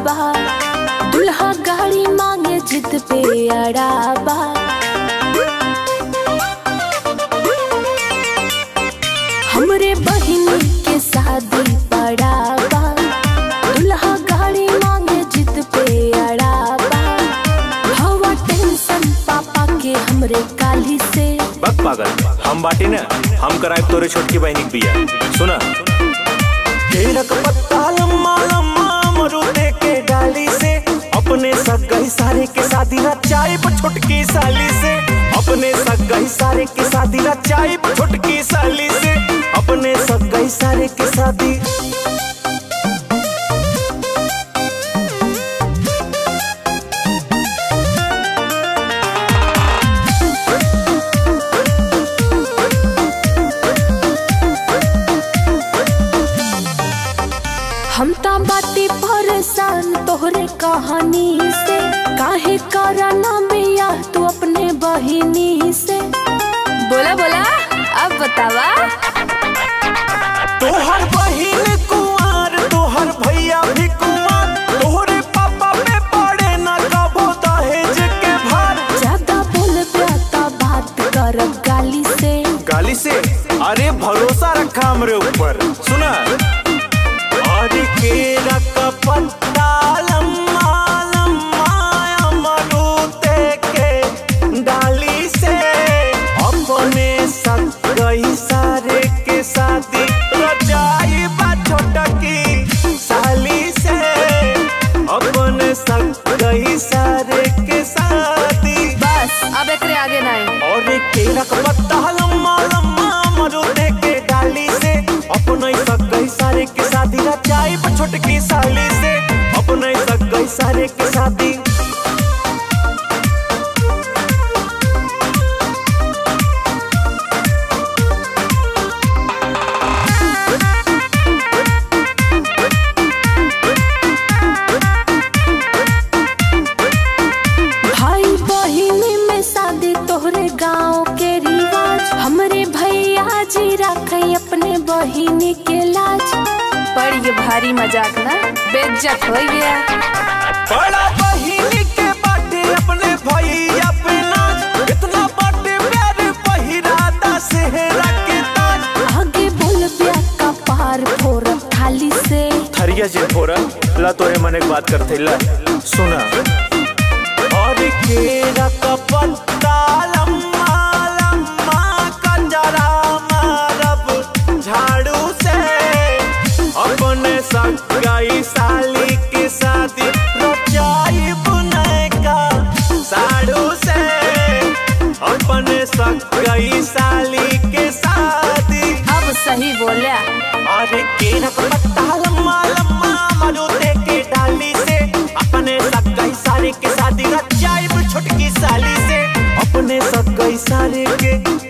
बा दुल्हा गाड़ी मांगे जिद पे अड़ा बा हमरे बहिन के शादी पड़ा बा दुल्हा गाड़ी मांगे जिद पे अड़ा बा हवा टेंशन पापा के हमरे काली से बक पागल हम बाटी ना हम कराए तोरे छोटकी बहनी के बिया सुना केरक पत्ता लम्मा लम्मा मरुदे के डाली से अपने सगाई सारे के शादी रचाई छोटकी साली से अपने सगाई सारे के शादी रचाई छोटकी साली से अपने सगाई सारे के शादी हम ता बाती परेशान तोहरे कहानी से काहे कराना बिया तू अपने बहिनी से बोला बोला अब बतावा तोहर बहिन कुंवर तोहर भैया भी कुंवर तोहरे पापा पे पड़े न कबो दहेज के भार ज्यादा बोल प्याता बात करब गाली से गाली से अरे भरोसा रखा हमरे ऊपर सुना और केरा का पत्ता लम्मा लम्मा अमरूते के डाली से अपने सगई सारे के शादी रचाई बा छोटकी साली से अपने सगई सारे के शादी बस अब एकरे आगे नहीं और केरा का पत्ता लम्मा लम्मा मरुदे के डाली से अपने सगई सारे के शादी रचाई छोटकी साली से अपने सगई सारे के शादी भाई बहिनी में शादी तोहरे गांव के रिवाज हमरे भैया जी रखे अपने बहिनी के लाज पर ये भारी मजाक ना बेइज्जत हो गया बड़ा बहिनी के बाटे अपने भैया पे नाच इतना बाटे प्यार पहिरादा सेहरा के ताज आगे बोल ब्या का पार फोर थाली से थरिया जे फोरा ला तोरे मन एक बात करते ला सुना और केरा का पत्ता लम्मा लम्मा कंजरा मारब झाड़ू से अपने सगाई साली के शादी रचाई बुने का साड़ू से अपने सगाई साली के शादी अब सही बोलिया अरे केरा का पत्ता लम्मा लम्मा मरुदे के डाली से अपने सगाई सारे के शादी रचाई छोटकी साली से अपने सगाई सारे के